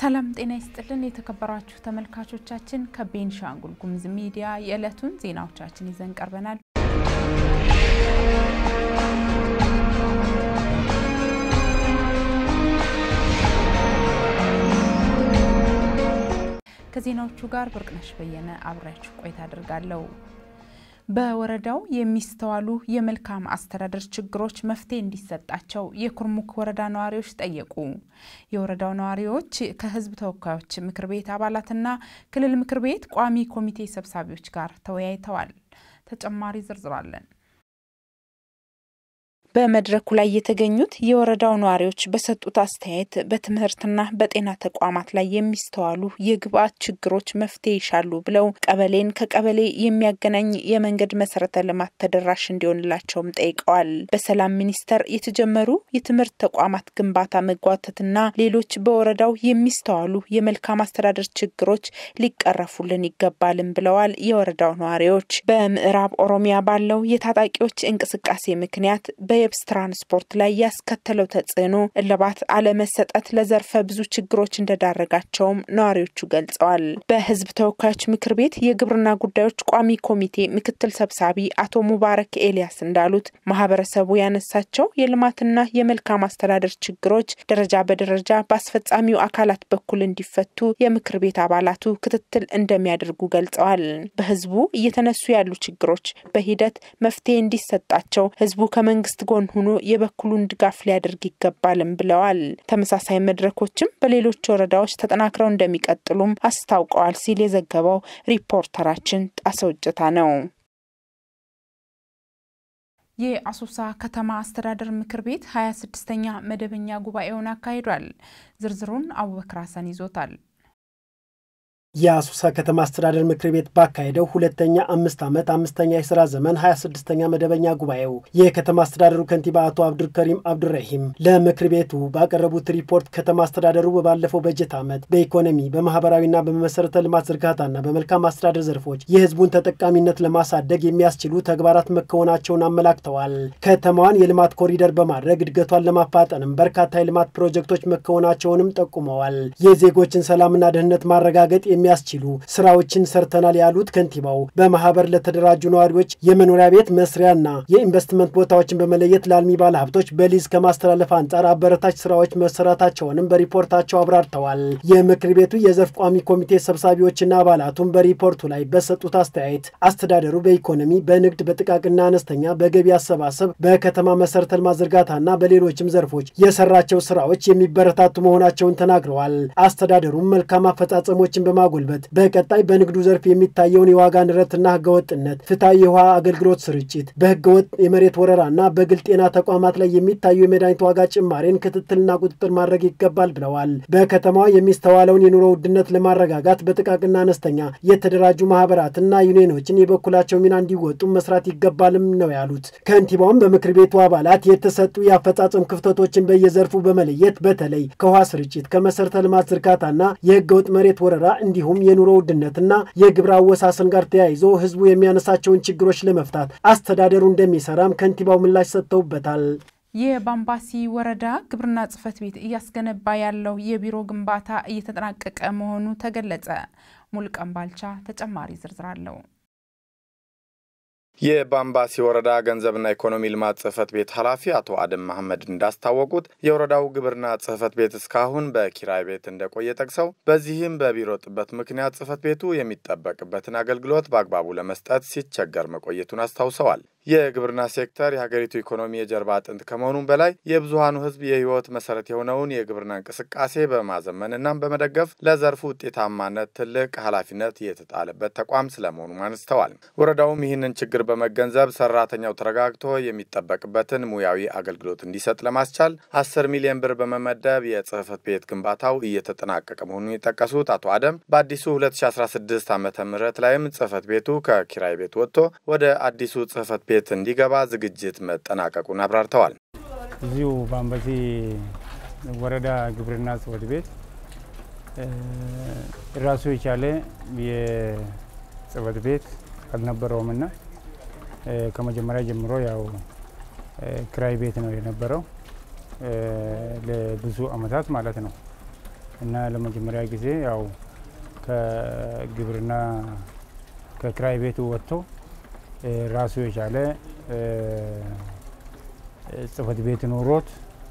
ሰላም ጤና ይስጥልን የተከበራችሁ ተመልካቾቻችን፣ ከቤንሻንጉል ጉሙዝ ሚዲያ የዕለቱን ዜናዎቻችን ይዘን ቀርበናል። ከዜናዎቹ ጋር ብርቅነሽ በየነ አብሬያችሁ ቆይታ አድርጋለሁ። በወረዳው የሚስተዋሉ የመልካም አስተዳደር ችግሮች መፍትሄ እንዲሰጣቸው የኩርሙክ ወረዳ ነዋሪዎች ጠየቁ። የወረዳው ነዋሪዎች ከሕዝብ ተወካዮች ምክር ቤት አባላትና ክልል ምክር ቤት ቋሚ ኮሚቴ ሰብሳቢዎች ጋር ተወያይተዋል። ተጨማሪ ዝርዝር አለን። በመድረኩ ላይ የተገኙት የወረዳው ነዋሪዎች በሰጡት አስተያየት በትምህርትና በጤና ተቋማት ላይ የሚስተዋሉ የግብአት ችግሮች መፍትሄ ይሻሉ ብለው ቀበሌን ከቀበሌ የሚያገናኝ የመንገድ መሰረተ ልማት ተደራሽ እንዲሆንላቸውም ጠይቀዋል። በሰላም ሚኒስቴር የተጀመሩ የትምህርት ተቋማት ግንባታ መጓተትና ሌሎች በወረዳው የሚስተዋሉ የመልካም አስተዳደር ችግሮች ሊቀረፉልን ይገባልም ብለዋል። የወረዳው ነዋሪዎች በምዕራብ ኦሮሚያ ባለው የታጣቂዎች እንቅስቃሴ ምክንያት በ የብስ ትራንስፖርት ላይ ያስከተለው ተጽዕኖ እልባት አለመሰጠት ለዘርፈ ብዙ ችግሮች እንደዳረጋቸውም ነዋሪዎቹ ገልጸዋል። በሕዝብ ተወካዮች ምክር ቤት የግብርና ጉዳዮች ቋሚ ኮሚቴ ምክትል ሰብሳቢ አቶ ሙባረክ ኤልያስ እንዳሉት ማህበረሰቡ ያነሳቸው የልማትና የመልካም አስተዳደር ችግሮች ደረጃ በደረጃ በአስፈጻሚው አካላት በኩል እንዲፈቱ የምክር ቤት አባላቱ ክትትል እንደሚያደርጉ ገልጸዋል። በህዝቡ እየተነሱ ያሉ ችግሮች በሂደት መፍትሄ እንዲሰጣቸው ህዝቡ ከመንግስት ጎን ሆኖ የበኩሉን ድጋፍ ሊያደርግ ይገባልም ብለዋል። ተመሳሳይ መድረኮችም በሌሎች ወረዳዎች ተጠናክረው እንደሚቀጥሉም አስታውቀዋል ሲል የዘገበው ሪፖርተራችን ጣሰው እጀታ ነው። የአሶሳ ከተማ አስተዳደር ምክር ቤት 26ኛ መደበኛ ጉባኤውን አካሂዷል። ዝርዝሩን አቡበክር ሀሰን ይዞታል። የአሶሳ ከተማ አስተዳደር ምክር ቤት ባካሄደው ሁለተኛ አምስት ዓመት አምስተኛ የስራ ዘመን 26ኛ መደበኛ ጉባኤው የከተማ አስተዳደሩ ከንቲባ አቶ አብዱልከሪም አብዱረሂም ለምክር ቤቱ ባቀረቡት ሪፖርት ከተማ አስተዳደሩ በባለፈው በጀት ዓመት በኢኮኖሚ በማህበራዊና በመሰረተ ልማት ዝርጋታና በመልካም አስተዳደር ዘርፎች የህዝቡን ተጠቃሚነት ለማሳደግ የሚያስችሉ ተግባራት መከወናቸውን አመላክተዋል። ከተማዋን የልማት ኮሪደር በማድረግ እድገቷን ለማፋጠንም በርካታ የልማት ፕሮጀክቶች መከወናቸውንም ጠቁመዋል። የዜጎችን ሰላምና ደህንነት ማረጋገጥ የሚያስችሉ ስራዎችን ሰርተናል ያሉት ከንቲባው በማህበር ለተደራጁ ነዋሪዎች የመኖሪያ ቤት መስሪያና የኢንቨስትመንት ቦታዎችን በመለየት ለአልሚ ባለ ሀብቶች በሊዝ ከማስተላለፍ አንጻር አበረታች ስራዎች መሰራታቸውንም በሪፖርታቸው አብራርተዋል። የምክር ቤቱ የዘርፍ ቋሚ ኮሚቴ ሰብሳቢዎችና አባላቱም በሪፖርቱ ላይ በሰጡት አስተያየት አስተዳደሩ በኢኮኖሚ፣ በንግድ፣ በጥቃቅና አነስተኛ፣ በገቢ አሰባሰብ፣ በከተማ መሰረተ ልማት ዝርጋታና በሌሎችም ዘርፎች የሰራቸው ስራዎች የሚበረታቱ መሆናቸውን ተናግረዋል። አስተዳደሩም መልካም አፈጻጸሞችን በማ ጉልበት በቀጣይ በንግዱ ዘርፍ የሚታየውን የዋጋ ንረትና ህገወጥነት፣ ፍትሐዊ የውሃ አገልግሎት ስርጭት፣ በህገወጥ የመሬት ወረራና በግል ጤና ተቋማት ላይ የሚታዩ የመድኃኒት ዋጋ ጭማሬን ክትትልና ቁጥጥር ማድረግ ይገባል ብለዋል። በከተማዋ የሚስተዋለውን የኑሮ ውድነት ለማረጋጋት በጥቃቅና አነስተኛ የተደራጁ ማህበራትና ዩኒየኖችን የበኩላቸው ሚና እንዲወጡ መስራት ይገባልም ነው ያሉት። ከንቲባውም በምክር ቤቱ አባላት የተሰጡ የአፈጻጸም ክፍተቶችን በየዘርፉ በመለየት በተለይ ከውሃ ስርጭት፣ ከመሰረተ ልማት ዝርጋታና የህገወጥ መሬት ወረራ እንዲሁም የኑሮ ውድነትና የግብር አወሳሰን ጋር ተያይዞ ህዝቡ የሚያነሳቸውን ችግሮች ለመፍታት አስተዳደሩ እንደሚሰራም ከንቲባው ምላሽ ሰጥተውበታል። የባምባሲ ወረዳ ግብርና ጽሕፈት ቤት እያስገነባ ያለው የቢሮ ግንባታ እየተጠናቀቀ መሆኑ ተገለጸ። ሙልቀን ባልቻ ተጨማሪ ዝርዝር አለው። የባምባሲ ወረዳ ገንዘብና ኢኮኖሚ ልማት ጽሕፈት ቤት ኃላፊ አቶ አደም መሐመድ እንዳስታወቁት የወረዳው ግብርና ጽሕፈት ቤት እስካሁን በኪራይ ቤት እንደቆየ ጠቅሰው በዚህም በቢሮ ጥበት ምክንያት ጽሕፈት ቤቱ የሚጠበቅበትን አገልግሎት በአግባቡ ለመስጠት ሲቸገር መቆየቱን አስታውሰዋል። የግብርና ሴክተር የሀገሪቱ ኢኮኖሚ የጀርባ አጥንት ከመሆኑም በላይ የብዙሃኑ ሕዝብ የህይወት መሰረት የሆነውን የግብርና እንቅስቃሴ በማዘመንና በመደገፍ ለዘርፉ ውጤታማነት ትልቅ ኃላፊነት የተጣለበት ተቋም ስለመሆኑ አንስተዋል። ወረዳውም ይህንን ችግር በመገንዘብ ሰራተኛው ተረጋግቶ የሚጠበቅበትን ሙያዊ አገልግሎት እንዲሰጥ ለማስቻል አስር ሚሊዮን ብር በመመደብ የጽህፈት ቤት ግንባታው እየተጠናቀቀ መሆኑን የጠቀሱት አቶ አደም በአዲሱ 2016 ዓ ም ላይም ጽህፈት ቤቱ ከኪራይ ቤት ወጥቶ ወደ አዲሱ ጽህፈት ቤት እንዲገባ ዝግጅት መጠናቀቁን አብራርተዋል። እዚሁ ባምባሲ ወረዳ ግብርና ጽህፈት ቤት ራሱ የቻለ የጽህፈት ቤት አልነበረውምና ከመጀመሪያ ጀምሮ ያው ክራይ ቤት ነው የነበረው ለብዙ አመታት ማለት ነው። እና ለመጀመሪያ ጊዜ ያው ከግብርና ከክራይ ቤቱ ወጥቶ ራሱ የቻለ ጽህፈት ቤት ኖሮት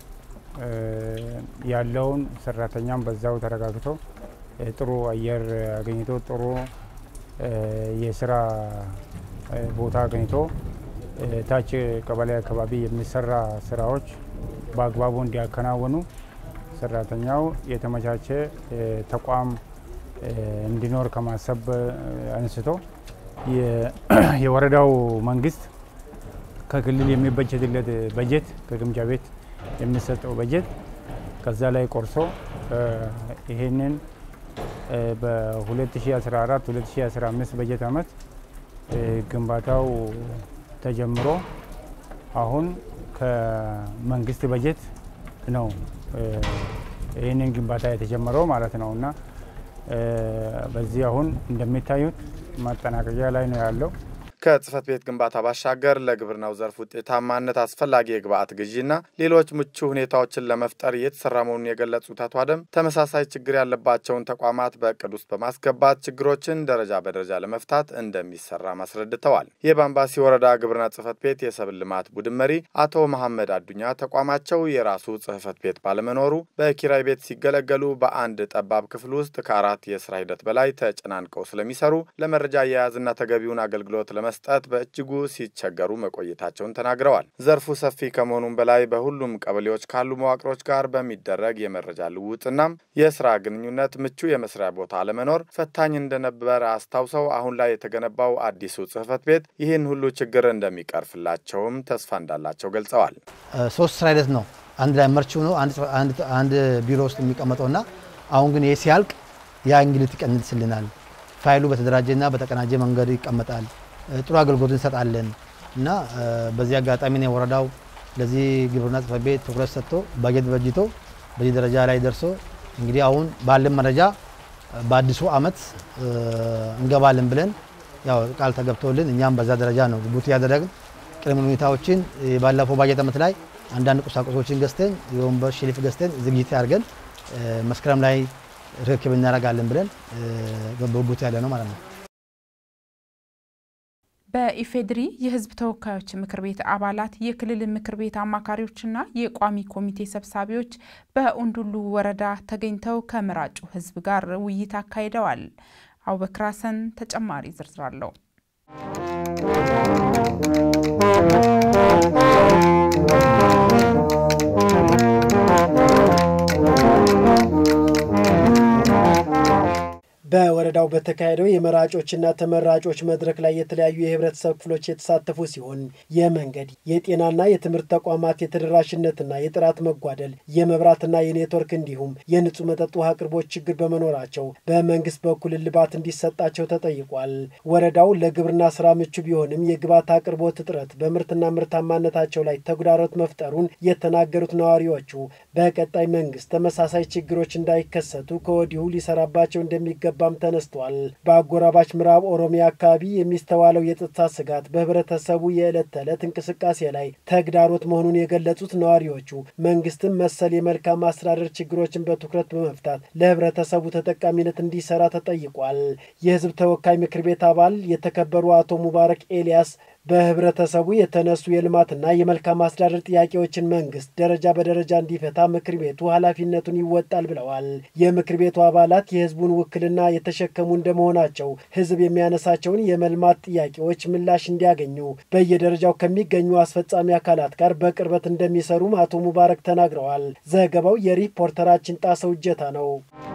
ያለውን ሰራተኛም በዛው ተረጋግቶ ጥሩ አየር አገኝቶ ጥሩ የስራ ቦታ አገኝቶ ታች ቀበሌ አካባቢ የሚሰራ ስራዎች በአግባቡ እንዲያከናውኑ ሰራተኛው የተመቻቸ ተቋም እንዲኖር ከማሰብ አንስቶ የወረዳው መንግስት ከክልል የሚበጀትለት በጀት ከግምጃ ቤት የሚሰጠው በጀት ከዛ ላይ ቆርሶ ይሄንን በ2014 2015 በጀት ዓመት ግንባታው ተጀምሮ አሁን ከመንግስት በጀት ነው ይህንን ግንባታ የተጀመረው ማለት ነው እና በዚህ አሁን እንደሚታዩት ማጠናቀቂያ ላይ ነው ያለው። ከጽህፈት ቤት ግንባታ ባሻገር ለግብርናው ዘርፍ ውጤታማነት አስፈላጊ የግብአት ግዢና ሌሎች ምቹ ሁኔታዎችን ለመፍጠር እየተሰራ መሆኑን የገለጹት አቶ አደም ተመሳሳይ ችግር ያለባቸውን ተቋማት በእቅድ ውስጥ በማስገባት ችግሮችን ደረጃ በደረጃ ለመፍታት እንደሚሰራ አስረድተዋል። የባምባሲ ወረዳ ግብርና ጽህፈት ቤት የሰብል ልማት ቡድን መሪ አቶ መሐመድ አዱኛ ተቋማቸው የራሱ ጽህፈት ቤት ባለመኖሩ በኪራይ ቤት ሲገለገሉ በአንድ ጠባብ ክፍል ውስጥ ከአራት የስራ ሂደት በላይ ተጨናንቀው ስለሚሰሩ ለመረጃ አያያዝና ተገቢውን አገልግሎት ለመ መስጠት በእጅጉ ሲቸገሩ መቆየታቸውን ተናግረዋል። ዘርፉ ሰፊ ከመሆኑም በላይ በሁሉም ቀበሌዎች ካሉ መዋቅሮች ጋር በሚደረግ የመረጃ ልውውጥናም የስራ ግንኙነት ምቹ የመስሪያ ቦታ አለመኖር ፈታኝ እንደነበረ አስታውሰው አሁን ላይ የተገነባው አዲሱ ጽህፈት ቤት ይህን ሁሉ ችግር እንደሚቀርፍላቸውም ተስፋ እንዳላቸው ገልጸዋል። ሶስት ስራ ሂደት ነው አንድ ላይ መርች ሆኖ አንድ ቢሮ ውስጥ የሚቀመጠውና አሁን ግን ይህ ሲያልቅ ያ እንግልት ይቀንስልናል። ፋይሉ በተደራጀና በተቀናጀ መንገድ ይቀመጣል። ጥሩ አገልግሎት እንሰጣለን እና በዚህ አጋጣሚ ነው ወረዳው ለዚህ ግብርና ጽሕፈት ቤት ትኩረት ሰጥቶ ባጀት በጅቶ በዚህ ደረጃ ላይ ደርሶ እንግዲህ አሁን ባለን መረጃ በአዲሱ ዓመት እንገባለን ብለን ያው ቃል ተገብቶልን እኛም በዛ ደረጃ ነው ጉት እያደረግን ቅድመ ሁኔታዎችን ባለፈው ባጀት ዓመት ላይ አንዳንድ ቁሳቁሶችን ገዝተን የወንበር ሽሊፍ ገዝተን ዝግጅት አድርገን መስከረም ላይ ርክክብ እናደርጋለን ብለን በጉት ያለ ነው ማለት ነው። በኢፌድሪ የሕዝብ ተወካዮች ምክር ቤት አባላት የክልል ምክር ቤት አማካሪዎችና የቋሚ ኮሚቴ ሰብሳቢዎች በኡንዱሉ ወረዳ ተገኝተው ከመራጩ ሕዝብ ጋር ውይይት አካሂደዋል። አቡበክር ሀሰን ተጨማሪ ዝርዝር አለው። በወረዳው በተካሄደው የመራጮችና ተመራጮች መድረክ ላይ የተለያዩ የህብረተሰብ ክፍሎች የተሳተፉ ሲሆን የመንገድ የጤናና የትምህርት ተቋማት የተደራሽነትና የጥራት መጓደል፣ የመብራትና የኔትወርክ እንዲሁም የንጹህ መጠጥ ውሃ አቅርቦት ችግር በመኖራቸው በመንግስት በኩል እልባት እንዲሰጣቸው ተጠይቋል። ወረዳው ለግብርና ስራ ምቹ ቢሆንም የግብዓት አቅርቦት እጥረት በምርትና ምርታማነታቸው ላይ ተግዳሮት መፍጠሩን የተናገሩት ነዋሪዎቹ በቀጣይ መንግስት ተመሳሳይ ችግሮች እንዳይከሰቱ ከወዲሁ ሊሰራባቸው እንደሚገባ ባም ተነስቷል። በአጎራባች ምዕራብ ኦሮሚያ አካባቢ የሚስተዋለው የጸጥታ ስጋት በህብረተሰቡ የዕለት ተዕለት እንቅስቃሴ ላይ ተግዳሮት መሆኑን የገለጹት ነዋሪዎቹ መንግስትም መሰል የመልካም አስተዳደር ችግሮችን በትኩረት በመፍታት ለህብረተሰቡ ተጠቃሚነት እንዲሰራ ተጠይቋል። የህዝብ ተወካይ ምክር ቤት አባል የተከበሩ አቶ ሙባረክ ኤልያስ በህብረተሰቡ የተነሱ የልማትና የመልካም አስተዳደር ጥያቄዎችን መንግስት ደረጃ በደረጃ እንዲፈታ ምክር ቤቱ ኃላፊነቱን ይወጣል ብለዋል። የምክር ቤቱ አባላት የህዝቡን ውክልና የተሸከሙ እንደመሆናቸው ህዝብ የሚያነሳቸውን የመልማት ጥያቄዎች ምላሽ እንዲያገኙ በየደረጃው ከሚገኙ አስፈጻሚ አካላት ጋር በቅርበት እንደሚሰሩም አቶ ሙባረክ ተናግረዋል። ዘገባው የሪፖርተራችን ጣሰው እጀታ ነው።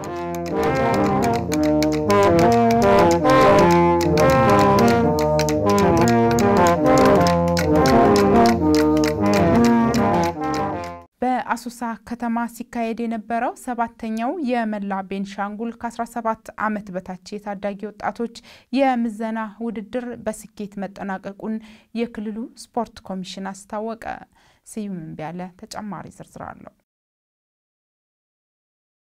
በአሶሳ ከተማ ሲካሄድ የነበረው ሰባተኛው የመላ ቤንሻንጉል ከ17 ዓመት በታች የታዳጊ ወጣቶች የምዘና ውድድር በስኬት መጠናቀቁን የክልሉ ስፖርት ኮሚሽን አስታወቀ። ስዩም እምቢያለ ተጨማሪ ዝርዝር አለው።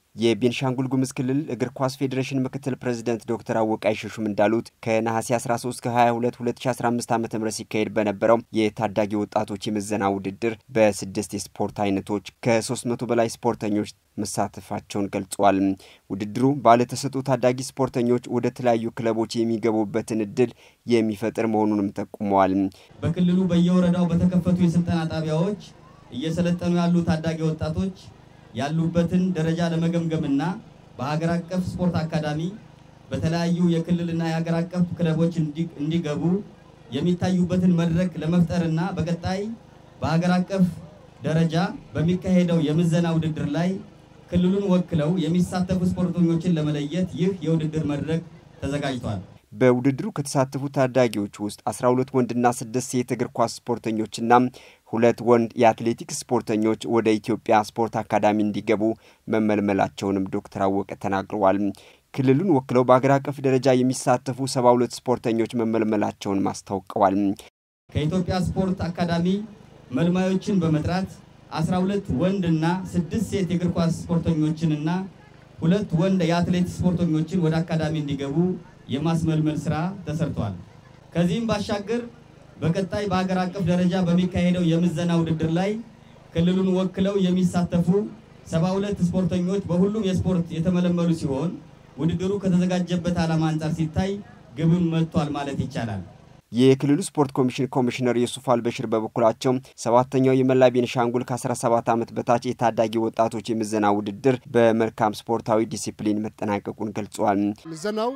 የቤንሻንጉል ጉሙዝ ክልል እግር ኳስ ፌዴሬሽን ምክትል ፕሬዚደንት ዶክተር አወቅ አይሸሹም እንዳሉት ከነሐሴ 13 ከ22 2015 ዓ ም ሲካሄድ በነበረው የታዳጊ ወጣቶች የምዘና ውድድር በስድስት የስፖርት አይነቶች ከ300 በላይ ስፖርተኞች መሳተፋቸውን ገልጿል። ውድድሩ ባለተሰጥኦ ታዳጊ ስፖርተኞች ወደ ተለያዩ ክለቦች የሚገቡበትን እድል የሚፈጥር መሆኑንም ጠቁመዋል። በክልሉ በየወረዳው በተከፈቱ የስልጠና ጣቢያዎች እየሰለጠኑ ያሉ ታዳጊ ወጣቶች ያሉበትን ደረጃ ለመገምገምና በሀገር አቀፍ ስፖርት አካዳሚ በተለያዩ የክልልና የሀገር አቀፍ ክለቦች እንዲገቡ የሚታዩበትን መድረክ ለመፍጠርና በቀጣይ በሀገር አቀፍ ደረጃ በሚካሄደው የምዘና ውድድር ላይ ክልሉን ወክለው የሚሳተፉ ስፖርተኞችን ለመለየት ይህ የውድድር መድረክ ተዘጋጅቷል። በውድድሩ ከተሳተፉ ታዳጊዎች ውስጥ 12 ወንድና ስድስት ሴት እግር ኳስ ስፖርተኞችና ሁለት ወንድ የአትሌቲክስ ስፖርተኞች ወደ ኢትዮጵያ ስፖርት አካዳሚ እንዲገቡ መመልመላቸውንም ዶክተር አወቀ ተናግረዋል። ክልሉን ወክለው በአገር አቀፍ ደረጃ የሚሳተፉ 72 ስፖርተኞች መመልመላቸውን አስታውቀዋል። ከኢትዮጵያ ስፖርት አካዳሚ መልማዮችን በመጥራት 12 ወንድና ስድስት ሴት የእግር ኳስ ስፖርተኞችንና ሁለት ወንድ የአትሌቲክስ ስፖርተኞችን ወደ አካዳሚ እንዲገቡ የማስመልመል ስራ ተሰርቷል። ከዚህም ባሻገር በቀጣይ በሀገር አቀፍ ደረጃ በሚካሄደው የምዘና ውድድር ላይ ክልሉን ወክለው የሚሳተፉ 72 ስፖርተኞች በሁሉም የስፖርት የተመለመሉ ሲሆን ውድድሩ ከተዘጋጀበት ዓላማ አንጻር ሲታይ ግብም መጥቷል ማለት ይቻላል። የክልሉ ስፖርት ኮሚሽን ኮሚሽነር ዩሱፍ አልበሽር በበኩላቸው ሰባተኛው የመላ ቤንሻንጉል ከ17 ዓመት በታች የታዳጊ ወጣቶች የምዘና ውድድር በመልካም ስፖርታዊ ዲሲፕሊን መጠናቀቁን ገልጸዋል። ምዘናው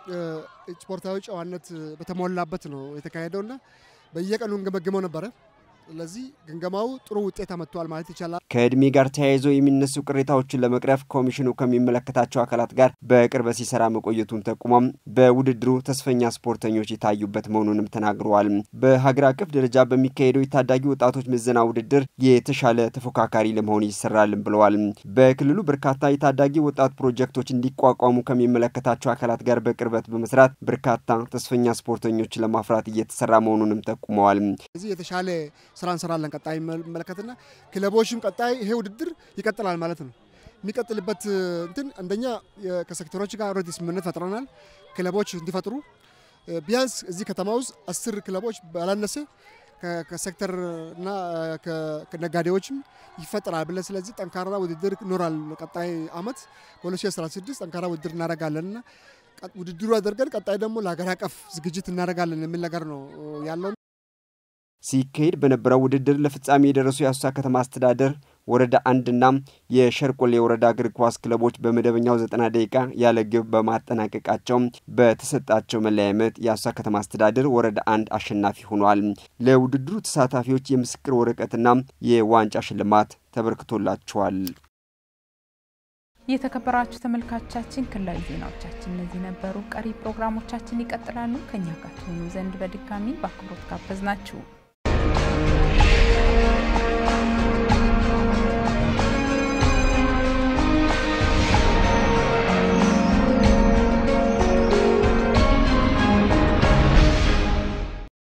ስፖርታዊ ጨዋነት በተሞላበት ነው የተካሄደውና በየቀኑ እንገመግመው ነበረ። ስለዚህ ግምገማው ጥሩ ውጤት አመጥቷል ማለት ይቻላል። ከእድሜ ጋር ተያይዞ የሚነሱ ቅሬታዎችን ለመቅረፍ ኮሚሽኑ ከሚመለከታቸው አካላት ጋር በቅርበት ሲሰራ መቆየቱን ጠቁሞም በውድድሩ ተስፈኛ ስፖርተኞች የታዩበት መሆኑንም ተናግረዋል። በሀገር አቀፍ ደረጃ በሚካሄደው የታዳጊ ወጣቶች ምዘና ውድድር የተሻለ ተፎካካሪ ለመሆን ይሰራልን ብለዋል። በክልሉ በርካታ የታዳጊ ወጣት ፕሮጀክቶች እንዲቋቋሙ ከሚመለከታቸው አካላት ጋር በቅርበት በመስራት በርካታ ተስፈኛ ስፖርተኞች ለማፍራት እየተሰራ መሆኑንም ጠቁመዋል። እዚህ የተሻለ ስራ እንሰራለን። ቀጣይ መለከትና ክለቦችም ቀጣይ ይሄ ውድድር ይቀጥላል ማለት ነው። የሚቀጥልበት እንትን አንደኛ ከሴክተሮች ጋር ኦልሬዲ ስምምነት ፈጥረናል። ክለቦች እንዲፈጥሩ ቢያንስ እዚህ ከተማ ውስጥ አስር ክለቦች ባላነሰ ከሴክተር እና ከነጋዴዎችም ይፈጠራል ብለን ስለዚህ ጠንካራ ውድድር ይኖራል። ቀጣይ አመት በ2016 ጠንካራ ውድድር እናደርጋለን እና ውድድሩ አድርገን ቀጣይ ደግሞ ለሀገር አቀፍ ዝግጅት እናደርጋለን የሚል ነገር ነው ያለው። ሲካሄድ በነበረው ውድድር ለፍጻሜ የደረሱ የአሶሳ ከተማ አስተዳደር ወረዳ አንድና የሸርቆሌ ወረዳ እግር ኳስ ክለቦች በመደበኛው ዘጠና ደቂቃ ያለ ግብ በማጠናቀቃቸው በተሰጣቸው መለያ ምት የአሶሳ ከተማ አስተዳደር ወረዳ አንድ አሸናፊ ሆኗል። ለውድድሩ ተሳታፊዎች የምስክር ወረቀትና የዋንጫ ሽልማት ተበርክቶላቸዋል። የተከበራችሁ ተመልካቾቻችን ክልላዊ ዜናዎቻችን እነዚህ ነበሩ። ቀሪ ፕሮግራሞቻችን ይቀጥላሉ። ከኛ ጋር ትሆኑ ዘንድ በድጋሚ በአክብሮት ጋበዝናችሁ።